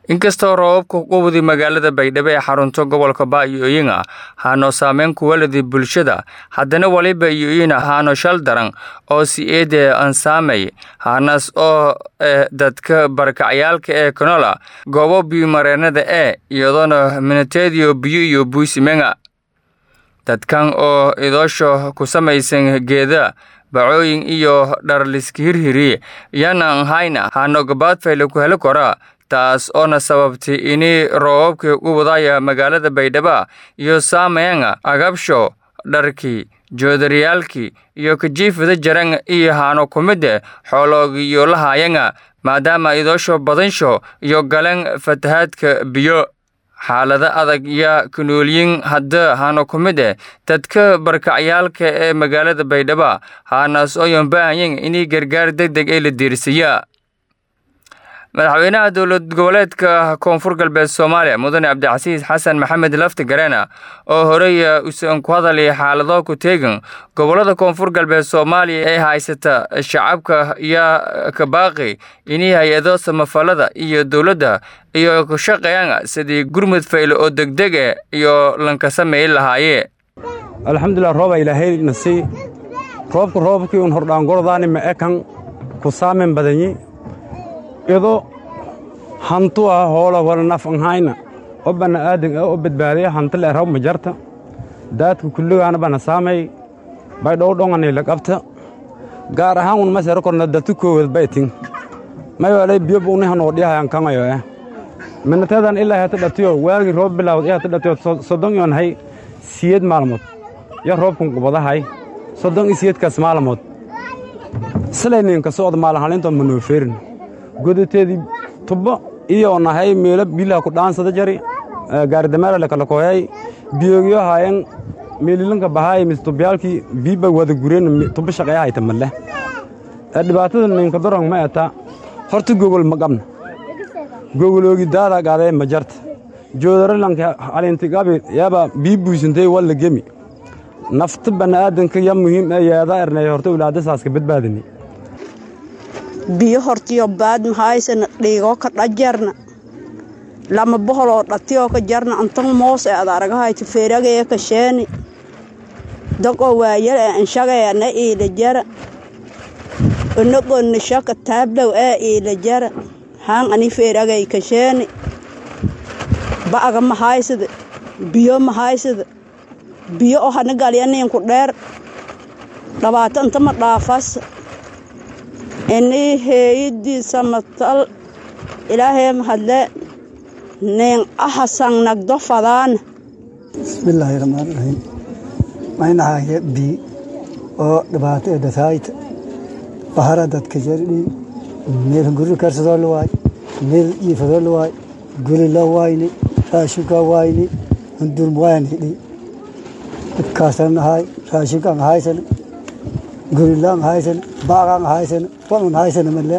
inkastoo roobabka ku waday magaalada baydhabo ee xarunta gobolka baayo-ooyin ah haano saameyn ku waladi bulshada haddana waliba iyo-oyin haano shal daran oo si-eede ansaamay hanas oo eh dadka barakacyaalka ee kanola goobo biyomareenada ee iyadoona minateediyo biyo iyo buusimenga dadkan oo idoosho ku samaysan geeda bacooyin iyo dharliska hirhiri yanan hayna hano gabaadfayle ku heli kora taas oona sababtay ini roobabkii u wadaya magaalada baydhaba iyo saameynga agabsho dharkii joodariyaalkii iyo kajiifada jaran iyo haano kumide xooloogiyo lahayanga maadaama idoosho badansho iyo galan fatahaadka biyo xaalada adag yaa kanooliyin hadda haano ku mid eh dadka barkacyaalka ee magaalada baydhaba haanaas ooyan baahanyen inay gargaar deg deg ee la diirsiyaa madaxweynaha dowlad goboleedka koonfur galbeed soomaaliya mudane cabdicasiis xasan maxamed lafti gareena oo horey usan ku hadalay xaalado ku teegan gobolada koonfur galbeed soomaaliya ee haysata shacabka yaa ka baaqi inay hay-ado samafalada iyo dowladda iyo ku shaqeeyaan sidii gurmud fayle oo degdeg e iyo lanka sameey lahaaye alxamdulilah rooba ilaahay nasi roobka roobkii un hordhaangordaani ma ekan ku saamen badanyi ido hantu ah hoola wala naf anhayna o banna'aadan ah oo badbaadaya hanti le raw ma jarta daadka kulligaana bana saamay bay dhowdhongani la qabta gaar ahaan un masero korna datu koowad baytin may walay biyo buuni hanoo dhiyahayan kangayo eh minateedan ilaa hata dhatiyo waagii roob bilaawad i hata dhatiyo soddon iyon hay siyed maalmood ya roobkan qubadahay soddon i siyedkaas maalmood silayninka socda maalinhalintood ma noo feerin godateedii tubbo iyo nahay meelo biilaha ku dhaansada jari gaaridameerale kala koyay biyoogyo haayan meelilanka bahaay mis tubyaalkii biiba wada gureen tubbo shaqeeya hayta malle dhibaatada ninka dorong ma eta horta gogol ma qabna gogoloogi daadaa gaadee ma jarta joodaralanka alintigabi yaba bii buysantay walla gemi nafta banna'aadanka ya muhiim ee yeedaa ernay horta ulaadasaaska badbaadini biyo hortiyo baad mahaysana dhiigoo ka dhajarna lama boholoo dhatiyoo ka jarna antan moos ee ad aragahayta feeragaya ka sheeni daqoo waayal ee anshagaya na iila jara onogonna shaka taablow ee iila jara haan ani feeragay ka sheeni ba'aga mahaysada biyo mahaysada biyo oo hana galyaniinku dheer dhibaato inta ma dhaafas inii heeyidii samatal ilaahee mahadle nin ahasan nagdo fadaana bismillaahi raxmaani raxiim maynahaye bii oo dhibaato ee dataayta bahara dadka jardhii meel guri karsadoo la waay meel iifadoo la waay guri la waayni raashinka waayni hundurm wayan hidhi dhibkaasan ahaay raashinkaan ahaysan gurilaan haysan baaqaan haysan wanun haysan male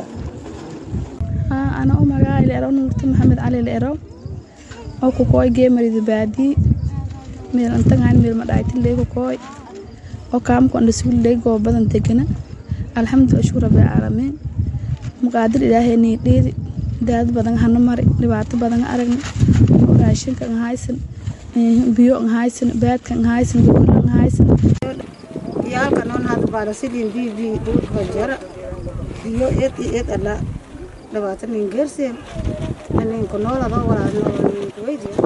ana u magaca leero nuurta maxamed cali leero oo ku kooy geemarida baadii meel antagaan meel madhaaytin leegu kooy oo kaamku anda suul leegoo badan degana alxamdulillah shukr rabbil caalamiin muqaadir ilaahay nii dheedi daad badan hana mari dhibaato badan aragna raashinka an haysan biyo an haysan baadka an haysan gobola an haysan yaalka noon hadda baalasidin bibi dhulka jara iyo ed i ed ala dhabaata nin gerseen ninka noolada walaa weydiya